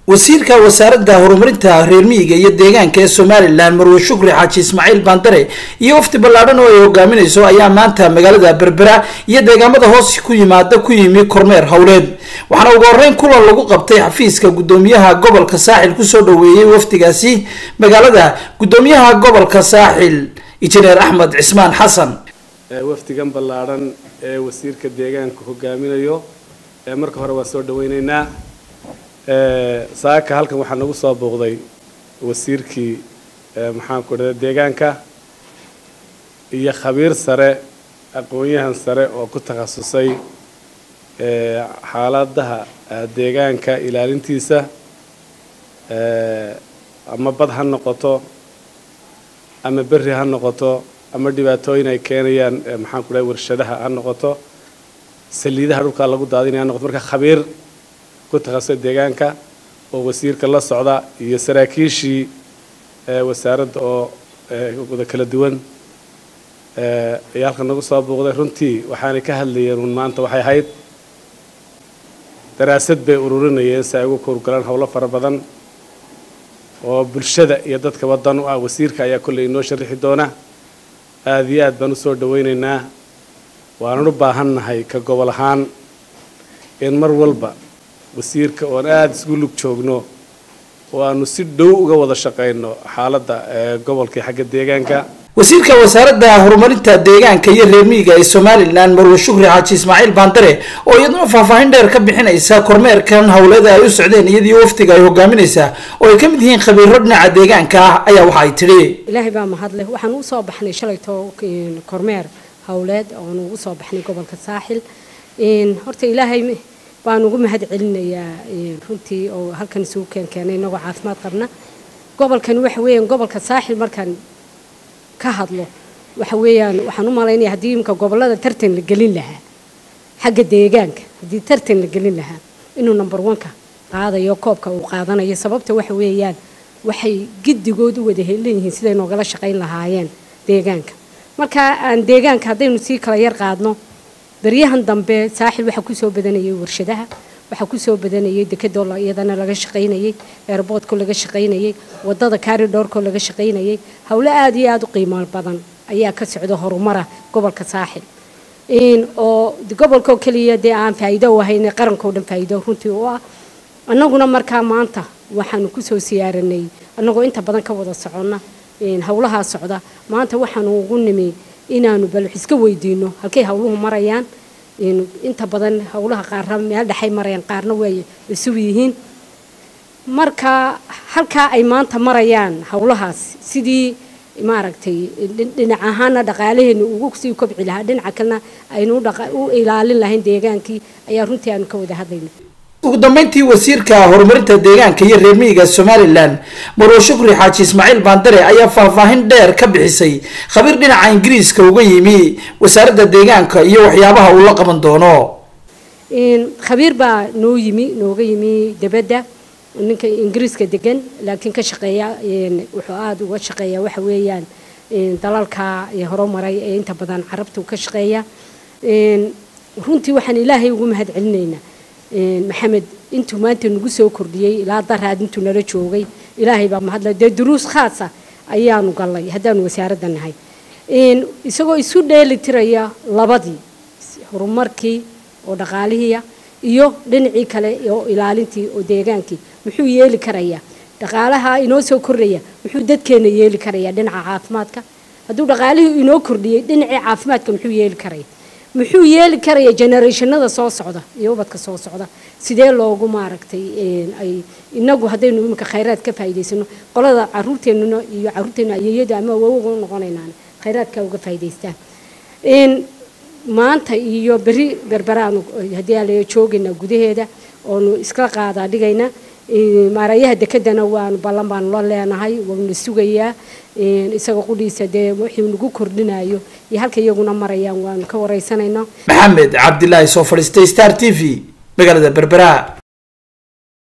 wasiirka wasaaradda horumarinta reer miyiga iyo deegaanka ee somalilan marwe shukri xaaji ismaaciil baandare iyo wafdi ballaadhan oo ay hogaaminayso ayaa maanta magaalada berbera iyo deegaamada hoos ku yimaada ku yimi kormeer howleed waxaana ugu horeyn kulan lagu qabtay xafiiska gudoomiyaha gobolka saaxil kusoo dhaweeyey wafdigaasi magaalada gudoomiyaha gobolka saaxil injineer axmed cismaan xasan wafdigan ballaadhan ee wasiirka deegaanka hogaaminayo ee marka hore waan soo dhaweyneynaa saaka halkan waxaa nagu soo booqday wasiirkii maxaanku dhahda deegaanka iyo khabiir sare aqoon-yahan sare oo ku takhasusay xaaladaha deegaanka ilaalintiisa ama bad ha noqoto ama berri ha noqoto ama dhibaatooyin ay keenayaan maxaanku dhahay warshadaha ha noqoto saliidaha dhulkaa lagu daadinaya ha noqoto marka khabiir ku takhasusay deegaanka oo wasiirka la socda iyo saraakiishii wasaaradda oo wada kala duwan ayaa halkan nagu soo booqday runtii waxaanay ka hadlayeen un maanta waxay ahayd daraasad bay ururinayeen si ay ugu kuurgalaan howlo fara badan oo bulshada iyo dadka waddan u ah wasiirka ayaa kolley inoo sharixi doona aada iyo aad baan u soo dhawaynaynaa waanan u baahannahay ka gobol ahaan in mar walba wasiirka oon aada isgu lug joogno oo aanu si dhow uga wada shaqayno xaaladda gobolka xagga deegaanka wasiirka wasaaradda horumarinta deegaanka iyo reer miyiga ee somalilan marwe shukri xaaji ismaaciil baandare oo iyaduna faahfaahin dheer ka bixinaysa kormeerkan howlada ay u socdeen iyadii wafdiga ay hogaaminaysaa oo ay ka mid yihiin khabiiro dhinaca deegaanka ah ayaa waxa ay tidhi ilaahay baa mahadleh waxaan u soo baxnay shalayto kormeer howleed oon ugu soo baxnay gobolka saaxil horta ilaahay baan ugu mahad celinayaa runtii oo halkan isugu keenkeenay inagoo caafimaad qabna gobolkan waxa weeyaan gobolka saaxil markaan ka hadlo waxa weeyaan waxaan u malaynaya haddii imka gobollada tartan la gelin lahaa xagga deegaanka haddii tartan la gelin lahaa inuu number one-ka qaadayo koobka uu qaadanayo sababta waxa weeyaan waxay giddigood u wada leeyihiin siday noogala shaqayn lahaayeen deegaanka marka aan deegaanka haddaynu sii kala yar qaadno baryahan dambe saaxil waxaa kusoo badanayay warshadaha waxaa kusoo badanayay dekedoo iyadana laga shaqaynayay eerboodkoo laga shaqaynayay wadada karidhoorkoo laga shaqaynayay howlo aada iyo aada u qiimo badan ayaa ka socda horumara gobolka saaxil oo gobolkoo keliya dee aan faa'iido u ahayn qarankoo dhan faa'iido runtii u ah annaguna markaa maanta waxaanu kusoo siyaaranay annagoo inta badan ka wada soconna howlahaa socda maanta waxaanu ugu nimi inaanu bal wax iska weydiino halkay howluhu marayaan inta badan howlaha qaarna meel dhexay marayaan qaarna way cusub yihiin marka halkaa ay maanta marayaan howlahaas sidii maaragtay dhinac ahaana dhaqaalaheena ugu sii kobci lahaa dhinaca kalena aynu u ilaalin lahayn deegaankii ayaa runtii aanu ka wada hadlayna ugu dambeyntii wasiirka horumarinta deegaanka iyo reer miyiga somalilan marwe shukri xaaji ismaaciil baandare ayaa faahfaahin dheer ka bixisay khabiir dhinaca ingiriiska uga yimi wasaaradda deegaanka iyo waxyaabaha uu la qaban doono khabiir baa noo yimi nooga yimi debadda ninka ingiriiska degan laakiin ka shaqeeya wuxuu aada uga shaqeeya waxa weeyaan dalalka horumaray ee inta badan carabtu ka shaqeeya runtii waxaan ilaahay ugu mahad celinaynaa maxamed intuu maanta nagu soo kordhiyey ilaa daraad intuu nala joogay ilaahay baa mahadla dee duruus khaasa ayaanu gallay haddaanu wasaaradda nahay isagoo isu dheeli tiraya labadii horumarkii oo dhaqaalihiia iyo dhinacii kale oo ilaalintii oo deegaankii muxuu yeeli karayaa dhaqaalaha inoo soo kordhaya muxuu dadkeena yeeli karayaa dhinaca caafimaadka hadduu dhaqaalihii inoo kordhiyey dhinacii caafimaadka muxuu yeeli karaya muxuu yeeli karaya generationada soo socda iyo ubadka soo socda sidee loogu maaragtay ay inagu haddaynu iminka khayraad ka faa'iidaysano qolada caruurteennuna iyo caruurteenu ayeeyada ama awowoga u noqonaynaan khayraadka uga faa'iidaystaan maanta iyo beri berberaanu haddii aan la joogaynaa gudaheeda oonu iskala qaadaa dhigayna maarayaha dekedana waanu ballan baanu la leenahay waana sugayaa isaga qudhiisa dee wixii nagu kordhinayo iyo halka iyaguna marayaan waanu ka waraysanaynaa maxamed cabdilaahi soo fadhiistay star t v magaalada berbera